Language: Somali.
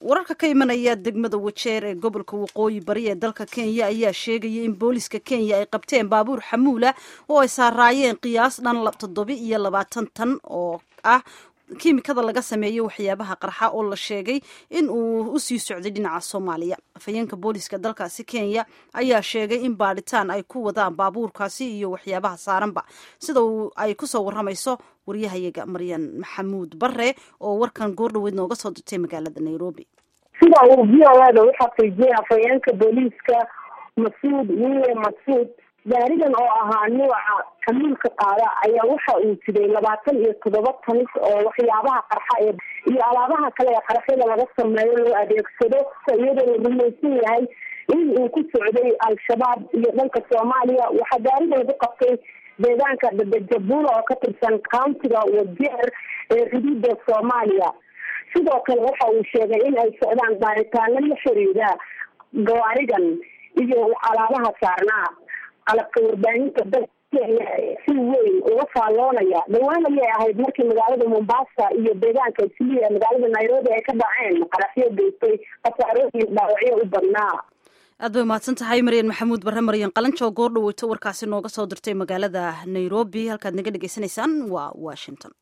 wararka ka imanaya degmada wajeer ee gobolka waqooyi bari ee dalka kenya ayaa sheegaya in booliska kenya ay qabteen baabuur xamuula oo ay saaraayeen qiyaas dhan toddoba iyo labaatan tan oo ah kiimikada laga sameeyo waxyaabaha qarxa oo la sheegay in uu usii socday dhinaca soomaaliya afhayeenka booliska dalkaasi kenya ayaa sheegay in baadhitaan ay ku wadaan baabuurkaasi iyo waxyaabaha saaranba sida ay kusoo waramayso waryahayaga maryan maxamuud bare oo warkan goordhaweyd nooga soo dirtay magaalada nairobi sida uu v o ada u xaqiijiyay afhayeenka booliiska masuud wiile masuud gaarigan oo ahaa nuuca xamuulka qaada ayaa waxa uu jiray labaatan iyo toddoba tanis oo waxyaabaha qarxa ee iyo alaabaha kale ee qarxyada laga sameeyo loo adeegsado iyadoo la rumaysan yahay in uu ku socday al-shabaab iyo dhanka soomaaliya waxaa gaariga lagu qabtay deegaanka dadajabula oo ka tirsan countiga wajeer ee xuduuda soomaaliya sidoo kale waxa uu sheegay in ay socdaan baaritaano la xiriira gawaarigan iyo alaabaha saarnaa qalabka warbaahinta dalka kenya si weyn uga faalloonaya dhawaan ayay ahayd markii magaalada mombasa iyo deegaanka isliya magaalada nairobi ay ka dhaceen qaraxyo geystay khasaarooyin dhaawacyo u badnaa aad bay umahadsan tahay maryan maxamuud bare maryan qalanjo goor dhaweyto warkaasi nooga soo dirtay magaalada nairobi halkaad naga dhegeysanaysaan waa washington